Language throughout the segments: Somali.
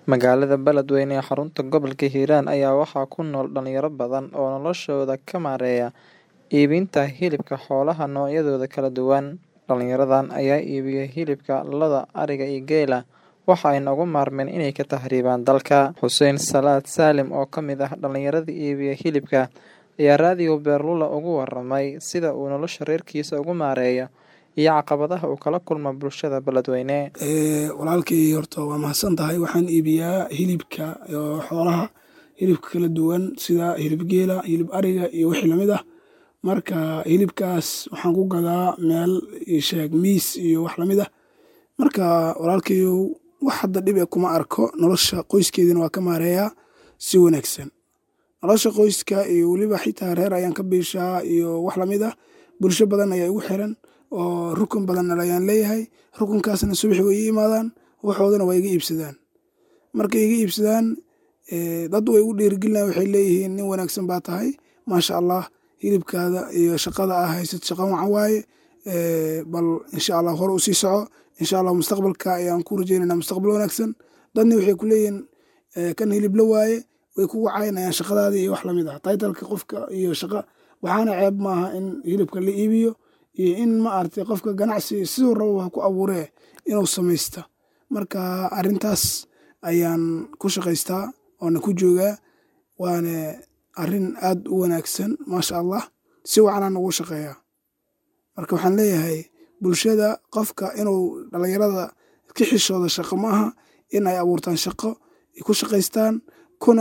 Magaalada Beledweyne ee xarunta gobolka Hiiraan ayaa waxaa ku nool dhalinyaro badan oo noloshooda ka maareeya iibinta hilibka xoolaha noocyadooda kala duwan. Dhalinyaradan ayaa iibiya hilibka lo'da, ariga iyo geela, waxa ayna uga maarmeen inay ka tahriibaan dalka. Xussein Salaad Saalim oo ka mid ah dhalinyarada iibiya hilibka ayaa raadiyo Beerlula uga warramay sida uu nolosha reerkiisa ugu maareeyo iyo caqabadaha uu kala kulmo bulshada Beledweyne. walaalkay horta waa mahadsan tahay waxaan iibiyaa hilibka xoolaha hilibka kala duwan sida hilib geela hilib ariga iyo wixii lamid ah marka hilibkaas waxaan ku gadaa meel sheeg miis iyo wax lamid ah marka walaalkayow wax hadda dhib e kuma arko nolosha qoyskeydana waa ka maareeyaa si wanaagsan nolosha qoyska iyo weliba xitaa reer ayaan ka biishaa iyo wax lamid ah bulsho badan ayaa igu xiran oo rukun badan ayaan leeyahay rukunkaasna subaxi way ii imaadaan waxoodana waa iga iibsadaan markay iga iibsadaan dad way igu dhiirigelinayan waxay leeyihiin nin wanaagsan baa tahay maasha allah hilibkaada iyo shaqada aa haysad shaqa wacan waaye bal insha allah hore u sii soco insha allah mustaqbalka ayaan ku rajeynayna mustaqbal wanaagsan dadna waxay ku leeyihiin kan hilibla waaye way kugu caynayaan shaqadaadii iyo wax lamid ah taytalka qofka iyo shaqa waxaana ceeb maaha in hilibka la iibiyo iyo in ma aragtay qofka ganacsi siduu rabo ha ku abuuree inuu samaysta marka arrintaas ayaan ku shaqaystaa oona ku joogaa waana arrin aad u wanaagsan maasha allah si wacanaan ugu shaqeeyaa marka waxaan leeyahay bulshada qofka inuu dhalinyarada ka xishooda shaqo maaha in ay abuurtaan shaqo ay ku shaqaystaan kuna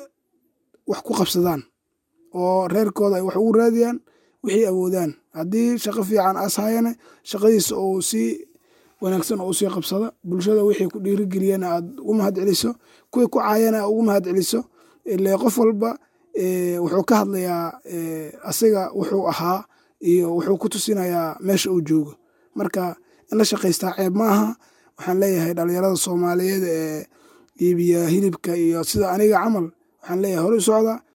wax ku qabsadaan oo reerkooda ay wax ugu raadiyaan wixii awoodaan haddii shaqo fiican aas hayane shaqadiisa uu sii wanaagsan oo usii qabsada bulshada wixii ku dhiirigeliyana aad ugu mahad celiso kuwii ku caayana aad ugu mahad celiso ile qof walba wuxuu ka hadlayaa asiga wuxuu ahaa iyo wuxuu ku tusinayaa meesha uu joogo marka in la shaqaystaa ceeb ma aha waxaan leeyahay dhalinyarada soomaaliyeed ee iibiya hilibka iyo sida aniga camal waxaan leeyahay hore u socda